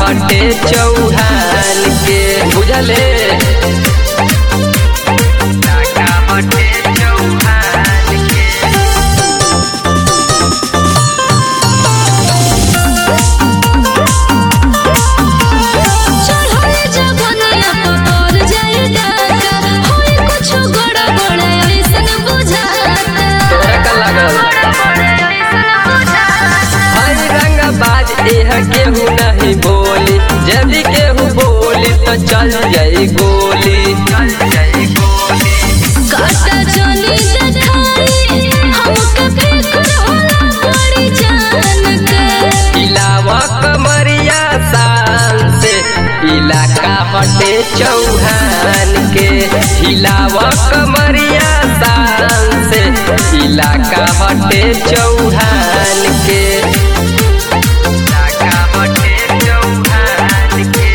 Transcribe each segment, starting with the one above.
हटे चौहान के बुझले इलाका हटे चौहान के चढ़े जवनिया पतर जाए डाका होई कुछु गड़ा बड़ा ऐसन बुझाता तोरा का लागल हई रंगबाज एह केहू नहीं बोली यदि केहू बोली तो चल जाई गोली चल जाई गोली काटा चली देखाई हमके फिक्र होला बड़ी जान के इलावा कमरिया शान से इलाका हटे चौहान के हिलावा कमरिया शान से इलाका हटे चौहान के इलाका हटे चौहान के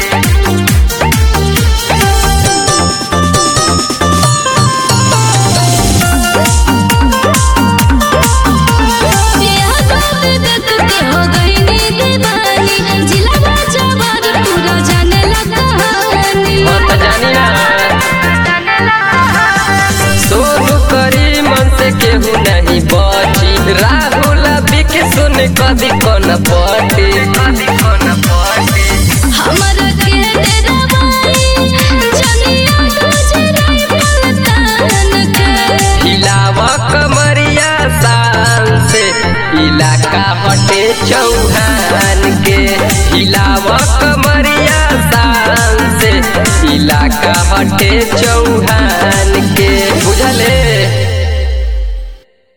यह बात देख के हो गई नी दीवानी जिला जवार पूरा जाने लगा कहानी मत जानी ना सोनू करी मन से केहू नहीं बची राहुल बिक सुन कभी कौन पटी कभी कौन पटी हमरा के डरावाई जनिया गुजराई पलतान के हिलावा कमरिया शान से इलाका हटे चौहान के हिलावा कमरिया शान से इलाका हटे चौहान के बुझले